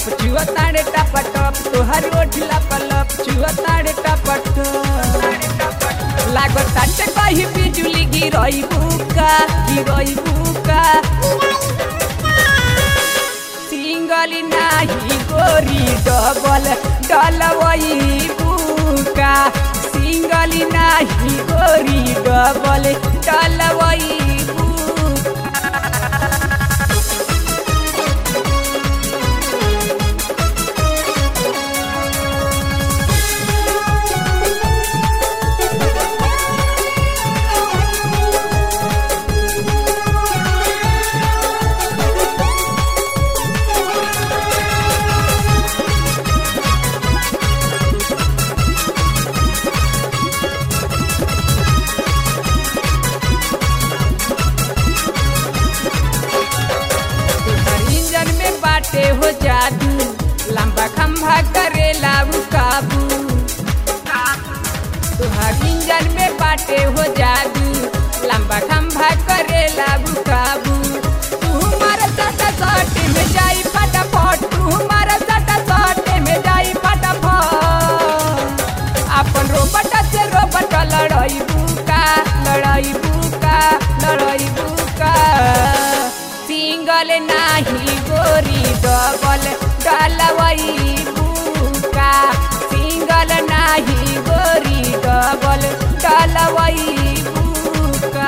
लप चुआ ताड़े टप टप तोहर ओठ लप लप चुआ ताड़े टप टप लागो ताटे कही बिजुली गिरई बुका गिरई बुका सिंगल नाही गोरी डबल डलवई बुका सिंगल नाही गोरी डबल डलवई बुका तुहर इंजन में बाटे हो जादू लंबा खंभा करे लाऊ काबू तुहर इंजन में बाटे हो जादू लंबा खंभा करे लाऊ काबू तू हमारा सटा सट में जाई फटाफट तू हमारा सटा सट में जाई फटाफट अपन रोबट से रोबट लड़ाई बुका लड़ाई बुका लड़ाई बुका सिंगल नाही गोरी डबल डलवई बुका सिंगल नाही गोरी डबल डलवई बुका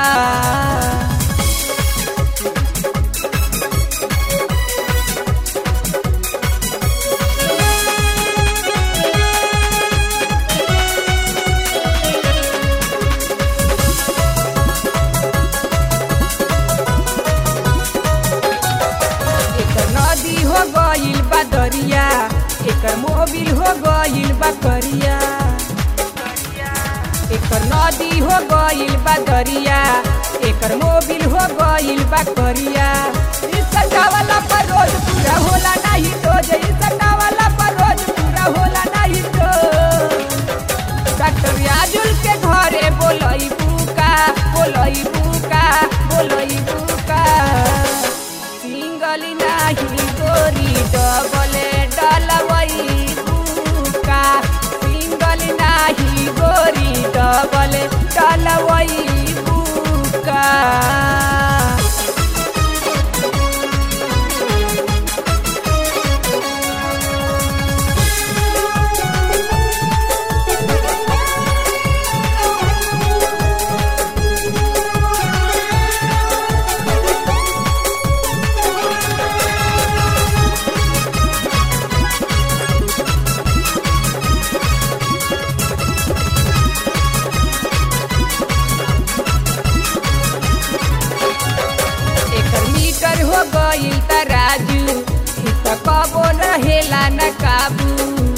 एकर नदी हो गइल बा दरिया एकर मोबिल हो गइल बा करिया एकर नदी हो गइल बा दरिया एकर मोबिल हो गइल बा करिया इस सटावाला पर रोज पूरा होला नाही तो जे इस सटावाला पर रोज पूरा होला नाही तो डॉक्टर याजुल के घरे बोलई बुका बोलई बुका बोलई बुका सिंगल नाही गोरी डबल डलवई बुका सिंगल नाही गोरी डबल डलवई बुका एकर मीटर हो गइल तराजू इ त कबो रहेला न काबू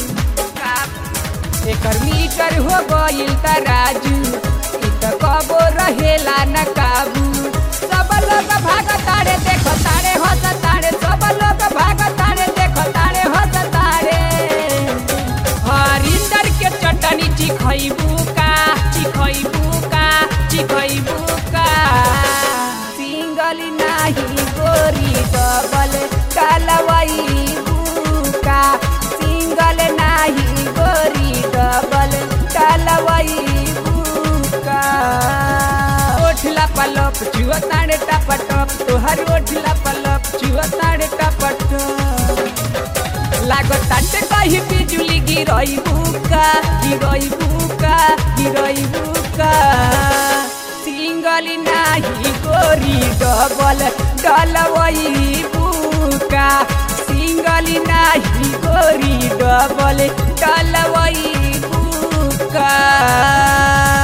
एकर मीटर हो गइल तराजू इ त कबो रहेला न काबू सब लोग भाग तारे देख तारे हंस तारे सब लोग भाग तारे देख तारे हंस तारे हरिंदर के चटनी चिखैबू का चिखैबू का चिखैबू का सिंगल नाही गोरी डबल डलवई बुका सिंगल नाही गोरी डबल डलवई बुका ओठला पलप चुआ ताड़े टप टप तोहर ओठला पलप चुआ ताड़े टप टप लागो ताटे कही बिजुली गिरई बुका गिरई बुका गिरई बुका सिंगल नाही गोरी डबल डलवई बुका सिंगल नाही गोरी डबल डलवई बुका